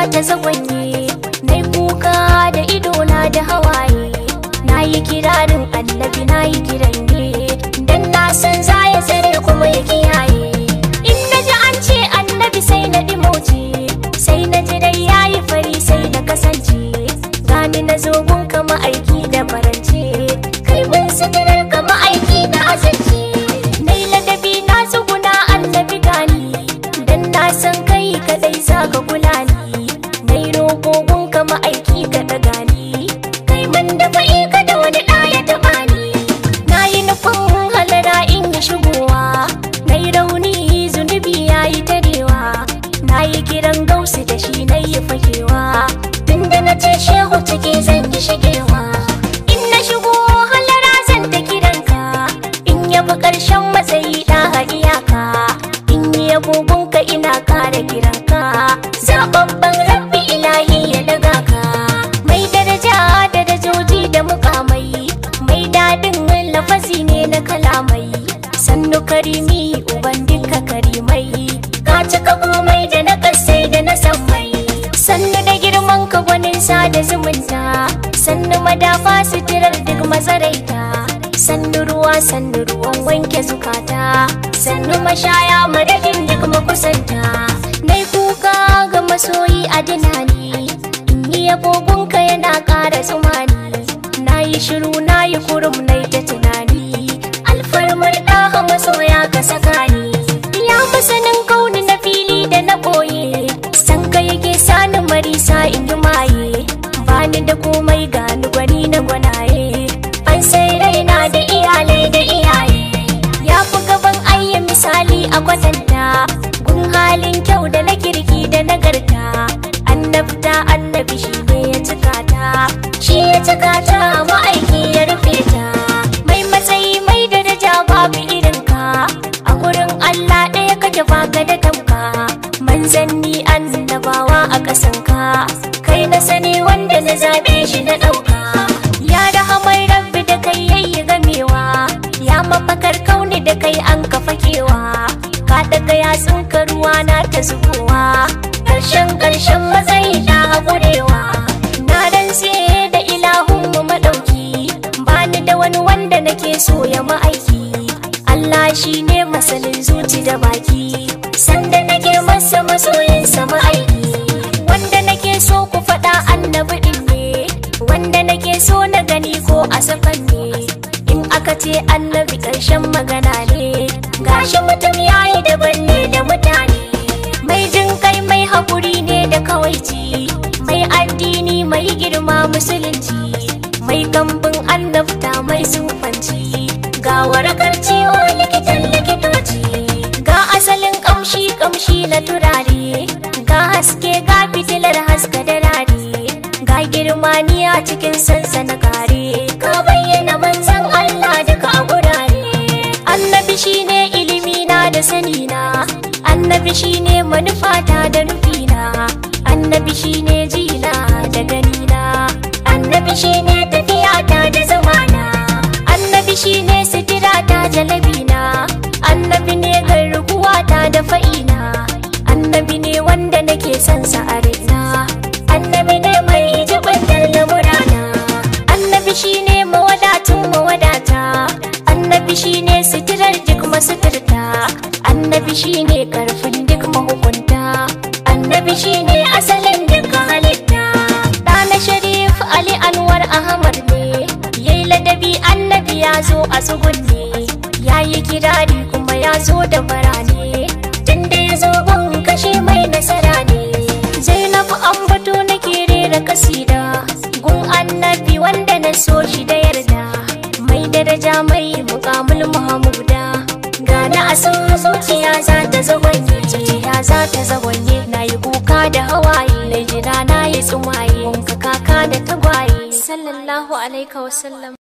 ta zagwanye na kuka da idona da hawaye na yi kirarin annabi na yi kiran ne dan na san za ya tsare kuma ya kiyaye in na ji an ce annabi sai na dimoce sai na ji dai ya yi fari sai na kasance gani na zogun kama aiki da farance kai mun sigarar kama aiki da azance na yi ladabi na tsuguna annabi gani dan na san kai kadai za ka kula ni na yi rogogun kama aiki ka daga ni kai mun da fa'i ka da wani ɗaya taɓa ni na yi nufin halara in yi shigowa na yi rauni zunubi ya yi tarewa na yi kiran gausu da shi na yi fakewa tunda na ce shehu ciki zan yi shigewa in na shigo halara zan ta kiranka in yabi ƙarshen matsayi ɗa a iyaka in yi agogonka ina ƙara kiranka zababban rabbi ilahi ya daga ka mai daraja darajoji da mukamai mai daɗin lafazi ne na kalamai sannu karimi uban duka karimai ka cika komai da na kasai da na sammai sannu da girman ka gwanin da zumunta sannu madafa suturar duk mazaraita sannu ruwa sannu ruwan wanke zukata sannu mashaya madadin duk makusanta nai kuka ga masoyi a dinani in yi agogonka yana ƙara tsumani na yi shiru na yi kurum na ta tunani alfarmar ɗaha masoya ka saka ni ya masanin kauni na fili da na ɓoye san ka yake sani marisa in yi maye bani da komai gani gwani na gwanaye an sai raina da iyalai da iyaye ya fi gaban ayya misali a kwatanta gun halin kyau da na kirki da nagarta annabta annabi shi ne ya cika ta shi ya cika ta ma'aiki ya rufe ta mai matsayi mai daraja babu irinka a gurin Allah ɗaya kake baka da tamka manzanni annabawa a ƙasanka kai na sani wanda na zaɓe shi na ɗauka ya rahamar rabbi da kai yayi gamewa ya mafakar kauni da kai an kafa kewa ka daga yatsun ka ruwa na ta zubowa ƙarshen ƙarshen matsayi na haƙurewa na rantse da ilahun mu maɗauki bani da wani wanda nake so ya ma'aiki Allah shi ne masanin zuci da baki sanda nake masa masoyinsa ma'aiki wanda nake so ku faɗa annabi ɗin ne wanda nake so na gani ko a safan ne in aka ce annabi ƙarshen magana ne gashi mutum yayi daban ne da mutane mai jin kai mai haƙuri ne da kawaici mai addini mai girma musulunci mai kambin annabta mai sufanci ga warakar ciwo likitan likitoci ga asalin kamshi kamshi na turare ga haske ga fitilar haska da rare ga girma ni a cikin sansana kare ka bayyana manzan Allah duka a gurare annabi shine ilimi na da sani na annabi shine manufata da nufina annabi shine jina da ganina annabi shine tafiyata da zamana annabi shine sitirata jalabina annabi ne garkuwata da fa'ina annabi ne wanda nake son sa a raina annabi ne mai jibantar lamurana annabi shine mawadatun mawadata annabi shine sitirar duk masuturta annabi shine karfin duk mahukunta annabi shine asalin duk halitta ɗana sharif ali anwar ahmad ne yayi ladabi annabi ya zo a tsugunne ya yi kirari kuma ya zo da barane tunda ya zo gun kashe mai nasara ne zainab ambato nake rera kasida gun annabi wanda na so shi da yarda mai daraja mai mukamul mahamuda gana a san zuciya za ta zagwanye zuciya za ta zagwanye na yi kuka da hawaye na jira na yi tsumaye wanka kaka da tagwaye sallallahu alaihi wasallam